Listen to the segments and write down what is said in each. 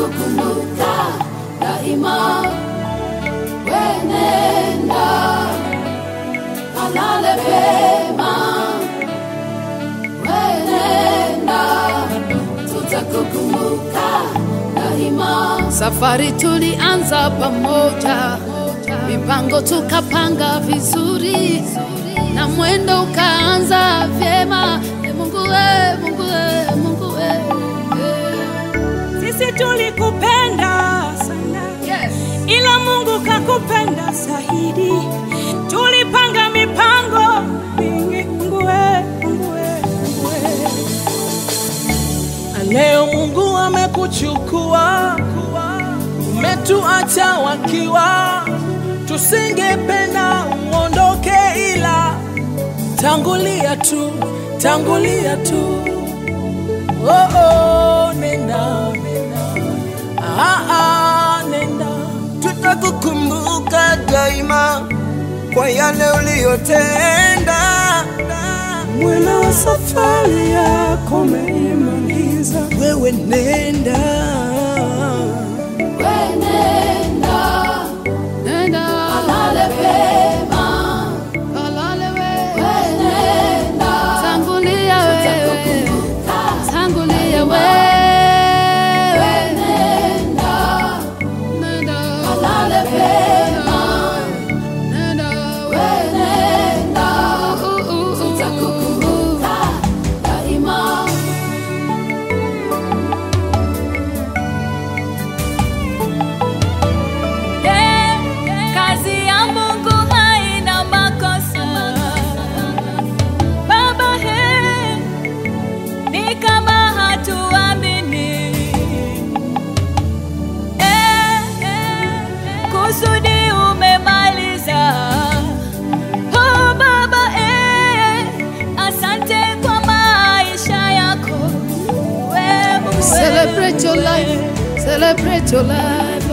tutakukumbuka daima. Wenenda kalale pema, wenenda tutakukumbuka daima. Safari tulianza pamoja, mipango tukapanga vizuri, na mwendo ukaanza vyema. E Mungu we, Mungu we, Mungu we. Sisi tulikupenda sana Yes. ila Mungu kakupenda zaidi. Tulipanga mipango mingi, Mungu we, Mungu we, Mungu we. Na Leo Mungu amekuchukua, umetuacha wakiwa, tusingependa uondoke, ila tangulia tu, tangulia tu. Oh, oh, nenda, nenda. Ah, ah, nenda. tutakukumbuka daima kwa yale uliyotenda. Mwena wa safari yako umeimaliza, wewe nenda. Wenenda, nenda kalale pema, kalale we. Wenenda, tangulia wewe, tangulia wewe. Wenenda, nenda kalale pema, nenda wenenda, tutakukumbuka daima. Eh, kazi ya Mungu haina makosa. Baba, he, ni kama hatuamini. Eh, eh, kusudi umemaliza. Oh, Baba, eh, asante kwa maisha yako. Wewe Celebrate your life, celebrate your life.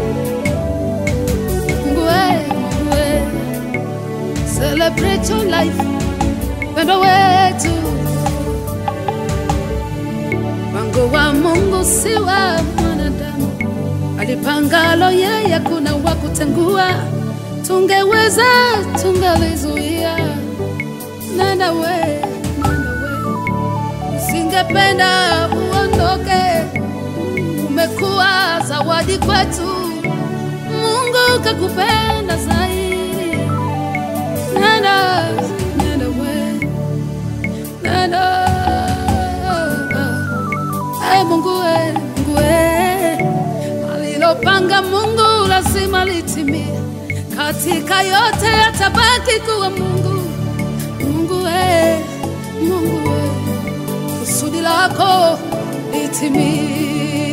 Ngwe, ngwe. Celebrate your life, pendo wetu. Mpango wa Mungu si wa mwanadamu, alipangalo yeye, kuna wa kutengua. Tungeweza, tungalizuia. Nenda we, nenda we singependa uondoke, umekuwa zawadi kwetu. Mungu kakupenda zaidi. Nenda, nenda we, nenda. Hey, Mungu we, Mungu we, alilopanga Mungu lazima litimie. Katika yote atabaki kuwa Mungu. Mungu we, Mungu we kusudi lako litimie.